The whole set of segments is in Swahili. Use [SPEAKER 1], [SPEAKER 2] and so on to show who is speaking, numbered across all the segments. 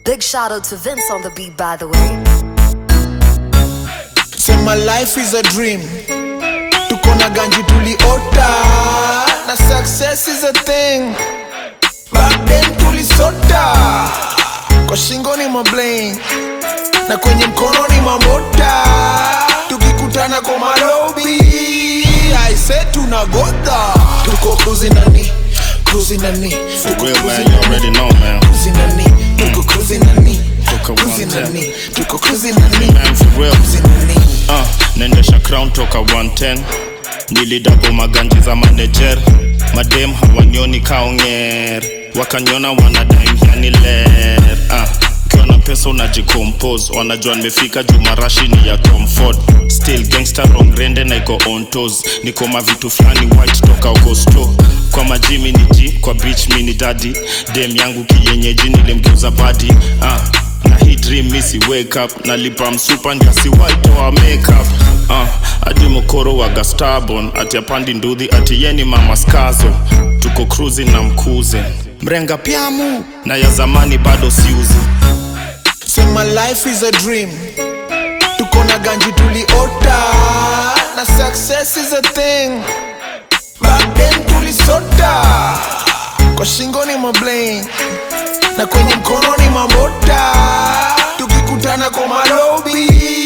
[SPEAKER 1] Big shout out to Vince on the beat, by the way.
[SPEAKER 2] Say my life is a dream tuko na ganji tuliota na success is a thing back then tulisota kwa shingo ni mabling na kwenye mkono ni mamota tukikutana kwa malobi aise tunagodha tuko cruising nani cruising nani
[SPEAKER 3] For
[SPEAKER 2] tuko
[SPEAKER 3] real,
[SPEAKER 2] cruising
[SPEAKER 3] man, you
[SPEAKER 2] nani
[SPEAKER 3] already know, man.
[SPEAKER 2] cruising nani tuko cruising nani
[SPEAKER 3] Tuko
[SPEAKER 2] cruising
[SPEAKER 3] 110.
[SPEAKER 2] nani tuko cruising nani
[SPEAKER 3] Man, for real.
[SPEAKER 2] cruising nani
[SPEAKER 3] Uh, naendesha crown toka 110 nilidabo maganji za manager madem hawanyoni kaonger wakanyona wanadaimhiani ler uh, ukiwa na pesa unajicompose wanajua nimefika juu marashi ni ya comfort still gangster rongrende na iko on toes niko mavitu fulani white toka ukosto kwa majimi ni g kwa beach mini dadi dem yangu kiyenyeji nilimgeuza badi uh, na hii dream misi wake up nalipa msupa njasi waitoa makeup uh, adi mokoro waga starbon ati apandi ndudhi ati yeni mama skazo tuko cruising na mkuze mrenga pyamu na ya zamani bado siuzi
[SPEAKER 2] Say my life is a dream tuko na ganji tuliota na success is a thing back then tulisota kwa shingo ni mabling na kwenye mkono ni mamota tukikutana kwa malobi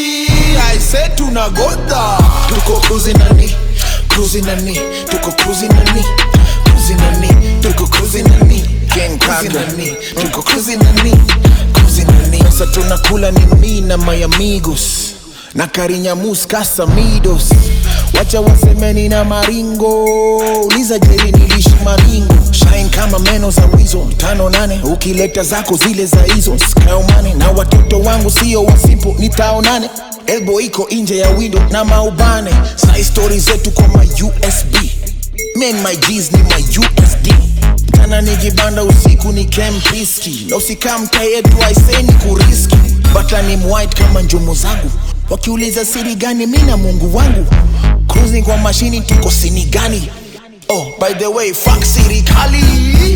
[SPEAKER 2] aise tunagodha tuko cruising nani cruising nani tuko cruising nani cruising nani tuko cruising nani Gang cruising nani tuko cruising nani cruising nani sasa tunakula ni mi na my amigos na karinyamus kasamidos wacha wasemeni na maringo uliza jeri nilishi maringo shine kama meno za wizo tano nane ukileta zako zile za hizo skaumane na watoto wangu sio wasipo nitaonane elbo iko nje ya window na maubane sai stori zetu kwa ma usb men my G's ni my usd tana nikibanda usiku ni kempiski na usikaa mta yetu aiseni kuriski bata ni mwhite kama njumu zangu wakiuliza siri gani mi na mungu wangu cruising kwa mashini tuko sini gani oh by the way fuck sirikali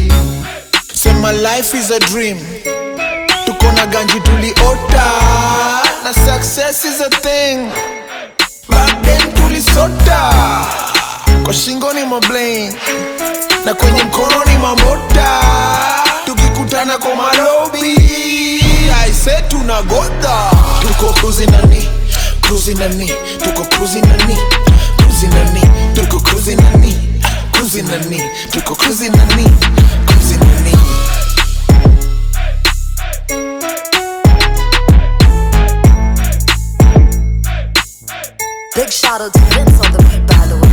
[SPEAKER 2] say my life is a dream tuko na ganji tuliota na success is a thing back then tulisota kwa shingo ni mabling na kwenye mkono ni mamota tukikutana kwa malobi aise tunagodha tuko cruising nani cruising nani tuko cruising nani cruising nani tuko cruising nani cruising nani tuko cruising nani cruising nani
[SPEAKER 1] Big shout out to Vince on the beat, by the way.